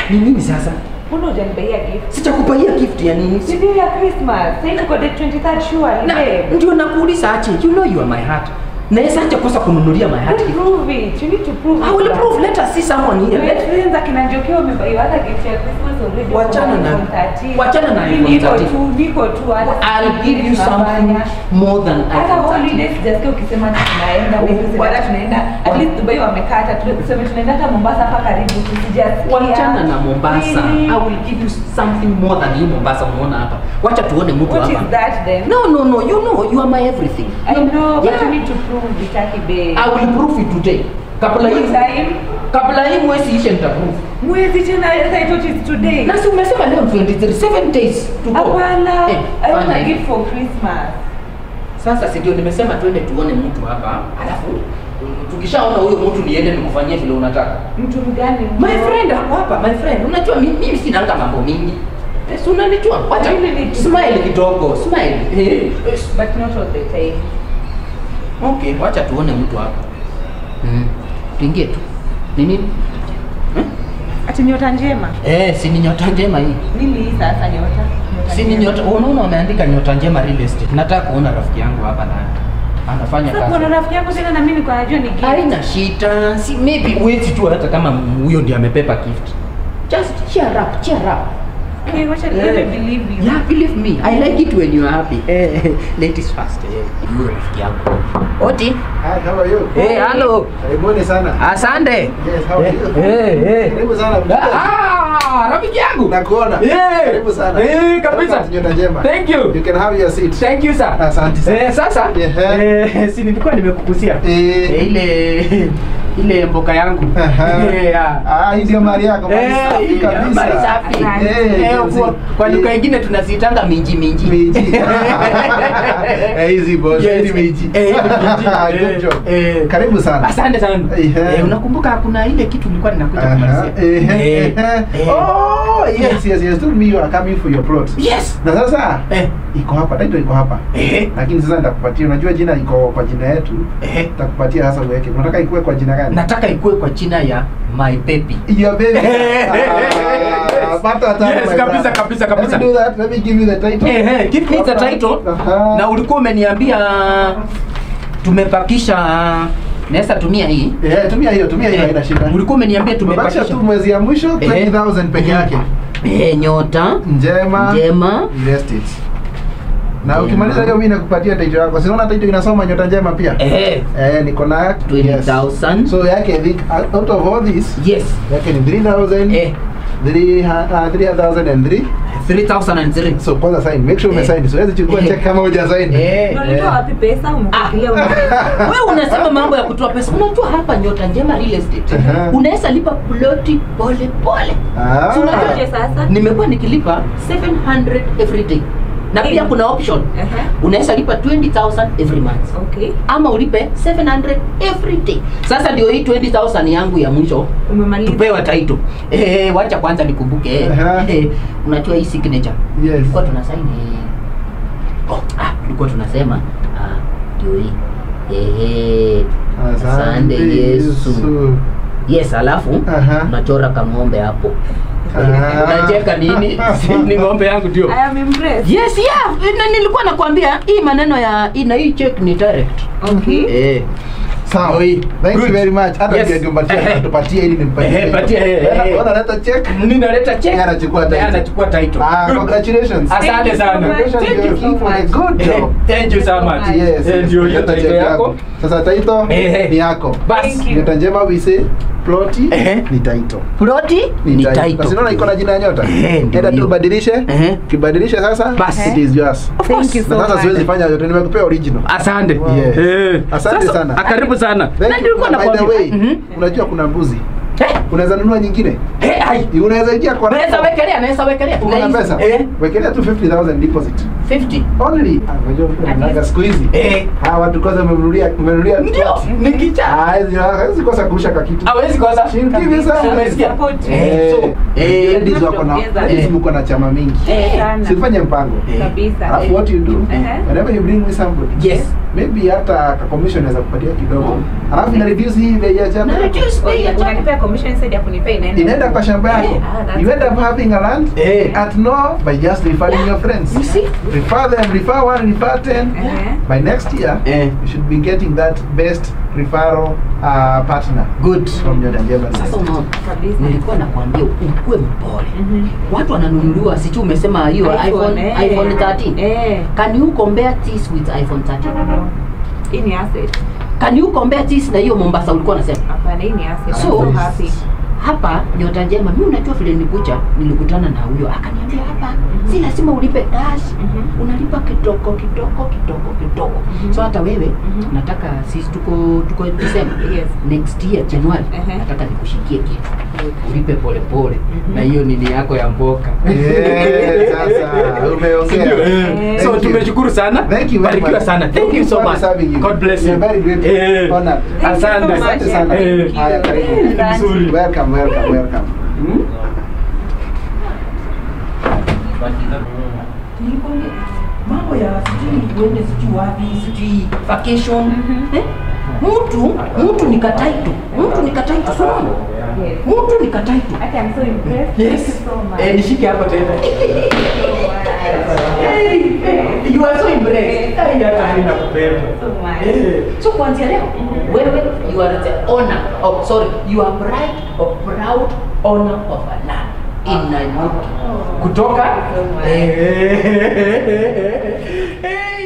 Ni nini sasa? Mbona hujanibaia gift? Sitakupahia gift ya nini? Si ndio ya Christmas. Sasa tuko date 23 surely, Na, babe. ndio nakuuliza aje. You know you are my heart. Naweza aje kosa kununulia my heart Don't gift? prove it. You need to prove I it. will prove. Let us see someone here. My Let friends akina Njoki wamebaiwa hata gift ya Christmas already. Wachana kwa na- iPhone 13. wachana na Mimi iPhone niko 13. tu, niko tu hata I'll sijui give you something tunafanya. more than hata iPhone 13. holidays sijasikia ukisema ati tunaenda maybe Oh, Sibara tunaenda at wa- least Dubai wamekata tuseme tunaenda hata Mombasa hapa karibu tusijasikia Wachana na Mombasa. Really? I will give you something more than you Mombasa unaona hapa. Wacha tuone mtu what is hapa. that then No, no, no. You know you are my everything. I know but Yeah. you need to prove vitaki babe I will prove it today. Kabla hii What time kabla hii mwezi ishe nitaprove. mwezi tena I thought it's today Na si umesema leo 23 7 days to go. hapana Eh, I want fanya a hivi. gift for Christmas Sasa si ndio nimesema twende tuone mtu hapa. Alafu tukishaona huyo mtu niende nikufanyie vile unataka. mtu mgani My friend ako hapa, my friend. Unajua mi- mimi sinanga mambo mingi. Eh, si unanijua? Wacha Really need to- smile kidogo, smile. Eh, eh, but not all the time Okay, wacha tuone mtu hapa. Mm. Tuingie tu. Ni nini? ati nyota njema Eh, si ni nyota njema hii. nini hii sasa nyota Nyota Si ni njema. nyota, unaona wameandika nyota njema real estate. Nataka kuona rafiki yangu hapa na anafanya Sasa kazi. kuna rafiki yangu tena na mimi niko najua ni gift Haina shida. Si maybe uwezi tu hata kama huyo ndiye amepepa gift. Just cheer up, cheer up. okay wacha Eh. let me believe you Yeah, believe me. I like it when you are happy. Eh, ladies first. Eh, huyo rafiki yangu. Oti. Hi, how are you? Eh, hello. Karibuni sana. Asante. Yes, how are you? Eh, eh. Karibu sana. Ah, rafiki yangu. Nakuona. Eh. Karibu sana. Eh, kabisa. Welcome to Nyota Njema. Thank you. You can have your seat. Thank you sir. Asante sana. Eh, sasa Ehe. eh, si nilikuwa nimekukusia Eh. eh, ile ile mboka yangu Aha. Eh, ya. Ah, hii ndio mali yako. Mali Eh, safi ya, kabisa. mali safi. Eh, Eh, juzi. kwa- kwa lugha Eh, ingine tunazitanga minji minji. Miji. Eh, hizi boss. Yes. Hizi miji. Eh, minji. Good job. Eh. Karibu sana. Asante sana. Ehe. Eh, unakumbuka kuna ile kitu nilikuwa ninakuja Aha. kumalizia. Ehe, Eh, ehe. eh. Oh, yes, yes, yes. Told me you are coming for your plot. Yes. Na sasa Eh. iko hapa, title iko hapa. Eh. Lakini sasa nitakupatia, unajua jina iko kwa jina yetu. Eh. Nitakupatia sasa uweke. Unataka ikuwe kwa jina gani? Nataka ikuwe kwa jina ya my baby. Your baby. Eh. Ah, pata tabu, Yes, my kabisa, brother. kabisa, kabisa. Let me do that. Let me give you the title. Eh, eh, give me the title. Aha. Na ulikuwa umeniambia tumepakisha naweza tumia hii. Eh, tumia hiyo, tumia hiyo Eh, haina shida. Ulikuwa umeniambia Tumebakisha tumepakisha tu mwezi ya mwisho Eh. 20,000 peke yake. eh, nyota Njema. njema Invest it. Na Njema. ukimaliza hiyo mimi nakupatia title yako. Si unaona title inasoma nyota njema pia? eh, Eh, niko na 20,000. So yake I think out of all this yes yake ni 3000 eh, 3003 3003 so kwanza sign make sure Eh. umesign siwezi chukua Eh. check kama huja sign Eh. unalitoa wapi pesa umepakilia wewe unasema mambo ya kutoa pesa unajua hapa nyota njema real estate Aha. unaweza lipa ploti pole pole Ah. Si unajua Aje sasa? nimekuwa nikilipa 700 every day na pia Eh. kuna option Aha. unaweza lipa 20000 every month okay ama ulipe 700 every day sasa ndio hii 20000 yangu ya mwisho umemaliza tupewa title eh, wacha kwanza nikumbuke eh, Aha. eh, unajua hii signature yes tulikuwa tunasaini oh, ah, tulikuwa tunasema ah, ndio hii Ehe. asante yesu yes alafu Aha. unachora kang'ombe hapo Ah. unacheka nini Si ni ng'ombe yangu ndio I am impressed yes yeah na nilikuwa nakwambia hii maneno ya hii na hii check ni direct okay eh sawa Oi. thank you Good. very much hata Yes. ndio ningempatia Ehe. tupatie ili nimpatie Ehe, patia, eh, eh, eh. Ona leta check ninaleta check Yeye anachukua title. Yeye anachukua title ah Good. congratulations asante Thank you so sana much. Congratulations, Thank you you're so in for a much. good Eh, job thank you so much yes Eh, ndio hiyo leta title check yako sasa title Ehe. ni yako basi Thank you. nyota njema we say ploti Ehe. ni title ploti ni title. title Basi unaona iko na jina ya nyota Ehe, ndio enda tu hiyo. ubadilishe Ehe. ukibadilisha sasa Basi. it is yours Of Thank course. you so na sasa much. siwezi fanya yote nimekupea original asante Yes. Eh. Asante Sasa, sana. ah, karibu sana Thank na you. nilikuwa By the nakwambia way, Mhm. unajua kuna mbuzi Eh, unaweza nunua nyingine eh, ai. unaweza ingia kwa naweza wekelea naweza wekelea Uko na Naweza- pesa eh wekelea tu 50000 deposit 50 Only. Ah, Unajua unaga siku hizi. eh Hawa watu kwanza wamemnunulia wamemnunulia ndio plot. nikicha Hawezi hawezi kosa kurusha kwa kitu. hawezi kosa She'll give you some. Umesikia? Support. Eh, so eh ladies wako na Ongeza. ladies mko na chama mingi. Eh, sana. Sifanye mpango. Eh. Kabisa. Alafu what you do, Eh. whenever you bring me somebody, yes maybe hata ka commission naweza kupatia kidogo. Alafu ina reduce hii bei ya chama. na reduce bei ya chama Unanipea commission instead ya kunipea inaenda. Inaenda kwa shamba yako. Ah, that's You end up having a land Eh. at no by just referring your friends. You see? Refer them, refer one, refer ten. Eh. By next year, eh you should be getting that best referral uh, partner good from your Njema sasa unaona Kabisa. nilikuwa nakwambia ukuwe mpole Mhm. watu wananunuliwa sichu umesema hiyo iphone eh. iphone 13 Eh. can you compare this with iphone 13 Hii ni asset. can you compare this na hiyo mombasa ulikuwa unasema Hapana, hii ni asset. So, I'm so happy. hapa nyota njema mi unajua vile nilikuja nilikutana na huyo akaniambia hapa si lazima ulipe cash Mhm. unalipa kidogo kidogo kidogo kidogo Mhm. so hata wewe Mhm. nataka sisi tuko tuko December Yes. next year January Ehe. nataka nikushikie kitu Good. ulipe pole pole Mhm. na hiyo nini yako ya mboka Eh, sasa umeongea. Sindio? Eh. Eh. so Thank you. tumeshukuru sana Thank you very barikiwa much. sana thank you so for much serving you. god bless We you are very grateful. Eh. Honored. Thank you so asante much. Asante sana. Eh. Haya, karibu. Asante. Welcome, welcome, welcome. Hmm? Nilikwambia, mambo ya sijui uende sijui wapi sijui vacation eh? mtu mtu ni kataito mtu ni kataito sana Yes. mtu ni kataito Okay, I'm so impressed. yes Thank you so much. eh nishike hapa tena So much. hey, hey, you are so impressed hey, hata mimi nakupenda So much. Eh, so kuanzia leo wewe you are the owner of sorry you are bride of proud owner of a land in Nairobi kutoka So much. eh, eh, eh, eh,